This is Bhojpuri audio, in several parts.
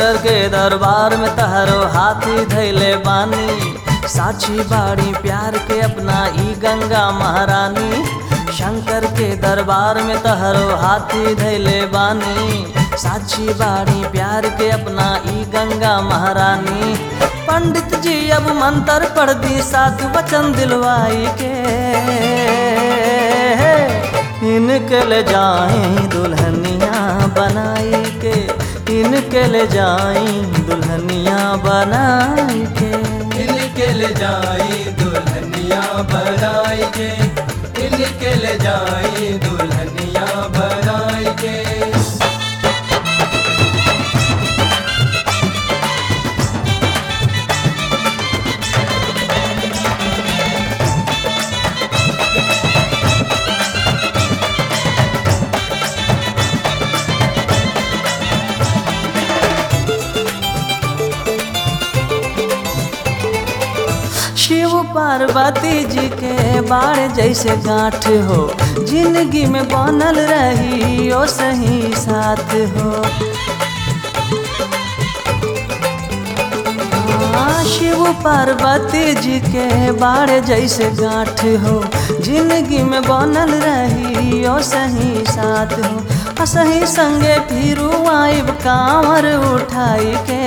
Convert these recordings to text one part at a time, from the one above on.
शंकर के दरबार में तहरो हाथी धैले बानी साक्षी बाड़ी प्यार के अपना ई गंगा महारानी शंकर के दरबार में तहरो हाथी धैले बानी साक्षी बाड़ी प्यार के अपना ई गंगा महारानी पंडित जी अब मंत्र पढ़ दी साधु वचन दिलवाई के इनके ले जाए दुल्हनिया बनाई के इनके ले जाए दुल्हनिया बनाई के इनके ले जाई दुल्हनिया बनाई के इनके ले जाई दुल्हनिया बनाई के शिव पार्वती जी के बाण जैसे गांठ हो जिंदगी में बनल रही ओ सही साथ हो हाँ, शिव पार्वती जी के बाण जैसे गांठ हो जिंदगी में बनल रही ओ सही साथ हो आ सही संगे फिरू आइब कांवर उठाई के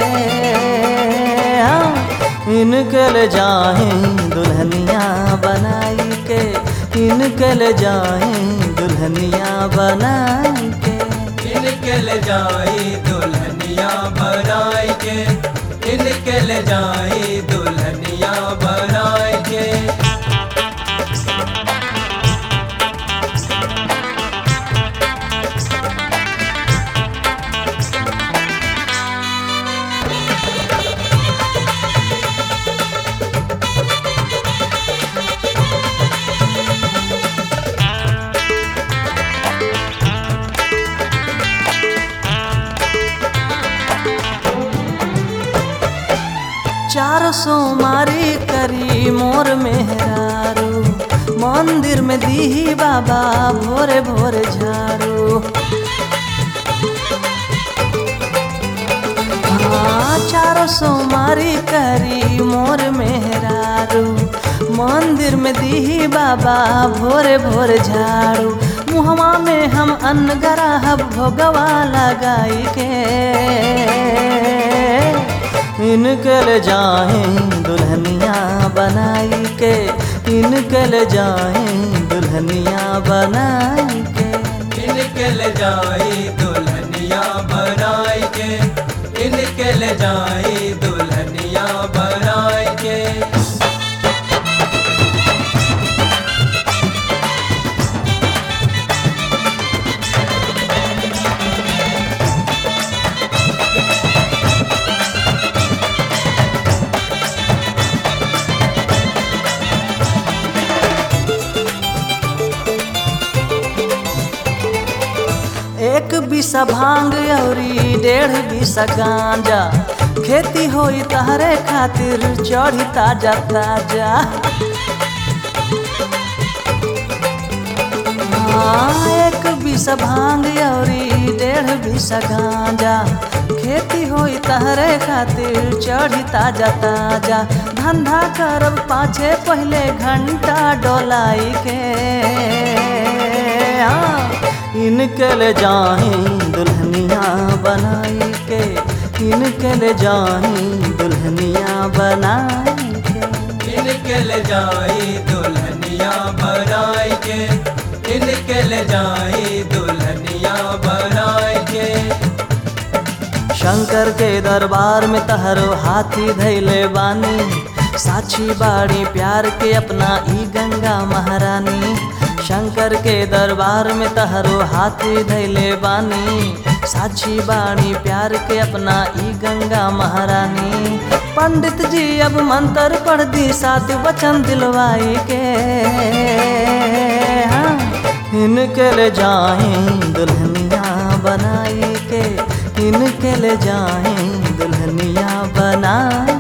हाँ, इनके ले जाए दुल्हनिया बनाई के इनके ले जाए दुल्हनिया बनाई के इनके ले जाई दुल्हनिया बनाई के इनके ले जाई दुल्हनिया बनाई के चार सौ मारी करी मोर मेहरारू मंदिर में दी बाबा भोरे भोरे झाड़ू हाँ चार सौ मारी करी मोर मेहरारू मंदिर में दी बाबा भोरे भोरे झाड़ू मुहवा में हम अन्न गराहब भोगवा लगाई के इनके ले जाए दुल्हनिया बनाई के इनके ले जाए दुल्हनिया बनाई के इनके ले जाई दुल्हनिया बनाई के इनके ले जाई दुल्हनिया बनाई के एक बीसा भांग औरी डेढ़ बीसा गांजा खेती होई तहरे खातिर चढ़ी ताजा ताजा हाँ, एक बीसा भांग औरी डेढ़ बीसा गांजा खेती होई तहरे खातिर चढ़ी ताजा ताजा धंधा करब पाछे पहले घंटा डोलाई के हाँ, इनके ले जाए दुल्हनिया बनाई के इनके ले जाए दुल्हनिया बनाई के इनके ले जाई दुल्हनिया बनाई के इनके ले जाई दुल्हनिया बनाई के शंकर के दरबार में तहरो हाथी धैले बानी साक्षी बाड़ी प्यार के अपना ई गंगा महारानी शंकर के दरबार में तहरो हाथी धैले बानी साक्षी बाड़ी प्यार के अपना ई गंगा महारानी पंडित जी अब मंत्र पढ़ दी साधु वचन दिलवाई के हाँ, इनके ले जाए दुल्हनिया बनाई के इनके ले जाए दुल्हनिया बनाई